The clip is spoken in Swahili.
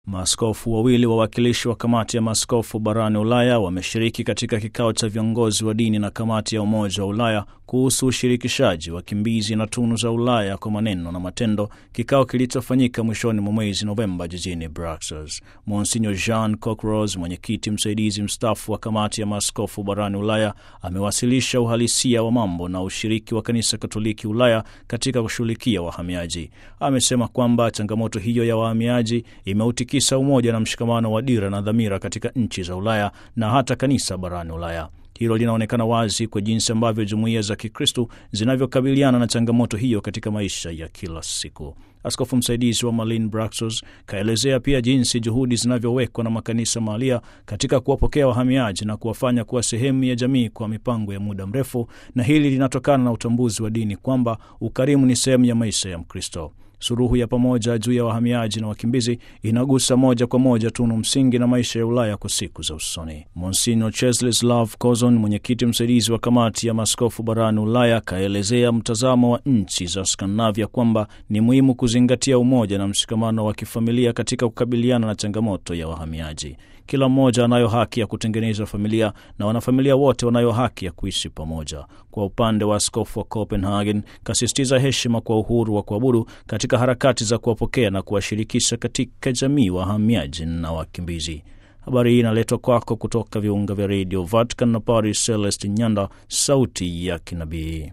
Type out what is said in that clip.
Maaskofu wawili wawakilishi wa kamati ya maaskofu barani Ulaya wameshiriki katika kikao cha viongozi wa dini na kamati ya Umoja wa Ulaya kuhusu ushirikishaji wakimbizi na tunu za Ulaya kwa maneno na matendo, kikao kilichofanyika mwishoni mwa mwezi Novemba jijini Brussels. Monsignor Jean Cockros, mwenyekiti msaidizi mstaafu wa kamati ya maaskofu barani Ulaya, amewasilisha uhalisia wa mambo na ushiriki wa kanisa Katoliki Ulaya katika kushughulikia wahamiaji. Amesema kwamba changamoto hiyo ya wahamiaji imeutikisa umoja na mshikamano wa dira na dhamira katika nchi za Ulaya na hata kanisa barani Ulaya. Hilo linaonekana wazi kwa jinsi ambavyo jumuiya za Kikristu zinavyokabiliana na changamoto hiyo katika maisha ya kila siku. Askofu msaidizi wa Malin Braxos kaelezea pia jinsi juhudi zinavyowekwa na makanisa mahalia katika kuwapokea wahamiaji na kuwafanya kuwa sehemu ya jamii kwa mipango ya muda mrefu, na hili linatokana na utambuzi wa dini kwamba ukarimu ni sehemu ya maisha ya Mkristo. Suruhu ya pamoja juu ya wahamiaji na wakimbizi inagusa moja kwa moja tunu msingi na maisha ya Ulaya kwa siku za usoni. Monsignor Czeslaw Kozon, mwenyekiti msaidizi wa kamati ya maaskofu barani Ulaya, kaelezea mtazamo wa nchi za Skandinavia kwamba ni muhimu kuzingatia umoja na mshikamano wa kifamilia katika kukabiliana na changamoto ya wahamiaji. Kila mmoja anayo haki ya kutengeneza familia na wanafamilia wote wanayo haki ya kuishi pamoja. Kwa upande wa askofu wa Copenhagen, kasisitiza heshima kwa uhuru wa kuabudu katika harakati za kuwapokea na kuwashirikisha katika jamii wahamiaji na wakimbizi. Habari hii inaletwa kwako kutoka viunga vya redio Vatican na Paris. Celest Nyanda, sauti ya kinabii.